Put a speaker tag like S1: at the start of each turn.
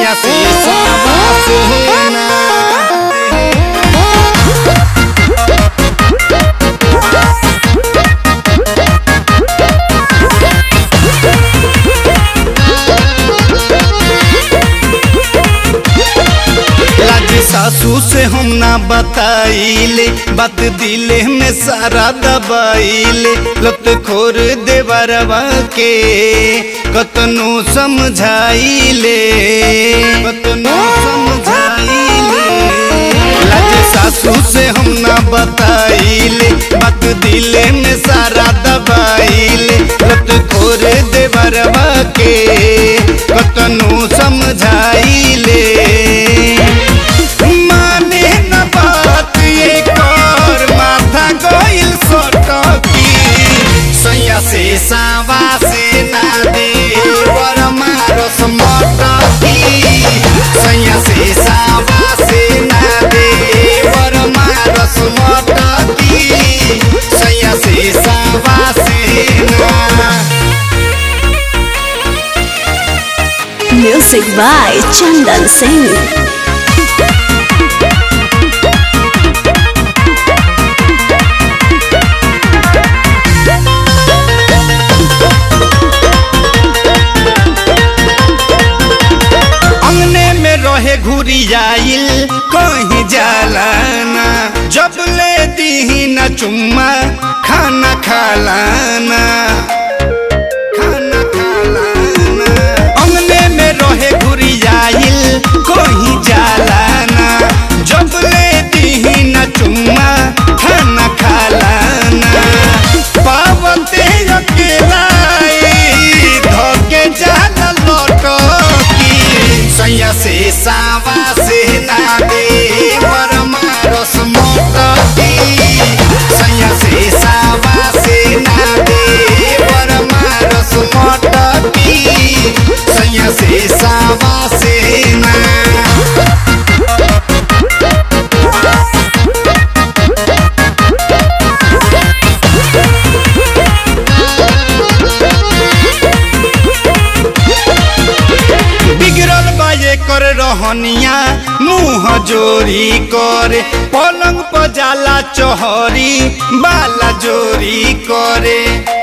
S1: सैया से सावा से ना लाज सासू से हम ना बताइले बात दिले में सारा दबाइले लत खोर देवरवा के कतनो समझाइले कतनो समझाइले लाज सासू से हम ना बताइले बात दिले में सारा दबाइले लत खोर देवरवा के कतनो समझाइले माने न बात ये कर माथा गइल सटकी सैया से सावा से ना दे वर मारस मटकी सैया से सावा से ना दे वर मारस मटकी सैया से सावा से ना
S2: Music by Chandan Singh.
S1: अंगने में रहे घुरी आइल कहीं जालाना जब ले दी न चुम्मा खाना खालाना खाना खालाना अंगने में रहे घुरी आइल कहीं जालाना जब ले दी न चुम्मा खाना खालाना पावते अकेला धोके जाला लटकी सैया से सावा से ना दे वर मारस मोटकी सैया से सावा से ना दे वर मारस मोटकी सैया से सावा से ना बिगड़ल बा ये कर रहनिया मुंह जोरी करे पलंग पर जाला चहरी बाला जोरी करे